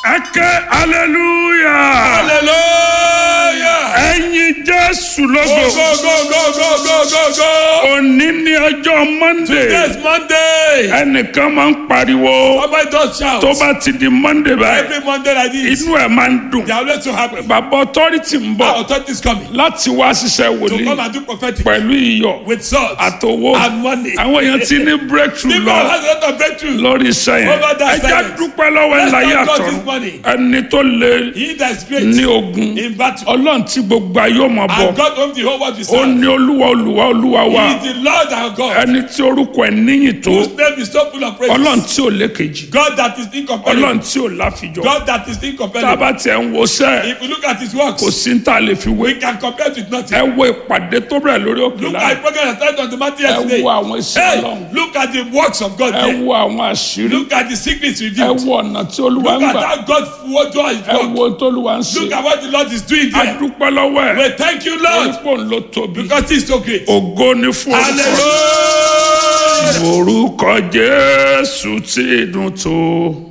ẹ ké hallelujah hallelujah. ẹ̀yin jésù go lógo go go go go go go go. òní ní ọjọ́ monday Today's Monday. ẹnìkan máa ń pariwo Somebody just shout. tó bá ti di monday báyìí Every Monday like this. inú ẹ̀ máa ń dùn They are always so happy. bàbá authority ń Our bọ̀ authority is coming láti wá ṣiṣẹ́ to come wòlíì and do prophetic pẹ̀lú iyọ̀ with salt àtòwò and money. àwọn èèyàn ti ní breakthrough People lọ has a lot of breakthrough. lórí iṣẹ́ yẹn Over that ẹ jẹ́ silence. dúpẹ́ lọ́wọ́ ẹ̀ Let's láyé thank God àtọ̀run this morning. ẹni tó lè He that is great ní ogun in battle. ọlọ́run tí gbogbo ayé ọmọ bọ̀ And God owns the whole world to ó serve. ní olúwa olúwa olúwa wa He is the Lord our God. ẹni tí orúkọ ẹ̀ níyìn tó Whose name is so full of praise. ọlọ́run tí ò lékejì God that is incomparable. ọlọ́run tí ò láfijọ́ God that is tá a incomparable. bá tiẹ̀ ń wo sẹ́ If you look at his works, kò sí ní tá a lè fi wé we can compare it with nothing. ẹ wo ìpàdé tó bẹ̀rẹ̀ lórí òkè Look lára at the program that started on the mountain ẹ yesterday. wo àwọn iṣẹ́ Hey, ọlọ́run look at the works of God ẹ there. wo àwọn àṣírí Look at the secrets ẹ revealed. wo ọ̀nà tí olúwa Look ń at gbà how God what God is ẹ work. wo ohun tó olúwa ń ṣe Look at what the Lord is doing a there. dúpẹ́ lọ́wọ́ ẹ̀ We thank you, Lord, orúkọ ń lọ tóbi because He is so great. ògo ni fún orúkọ Hallelujah. orúkọ jésù tí dùn tó.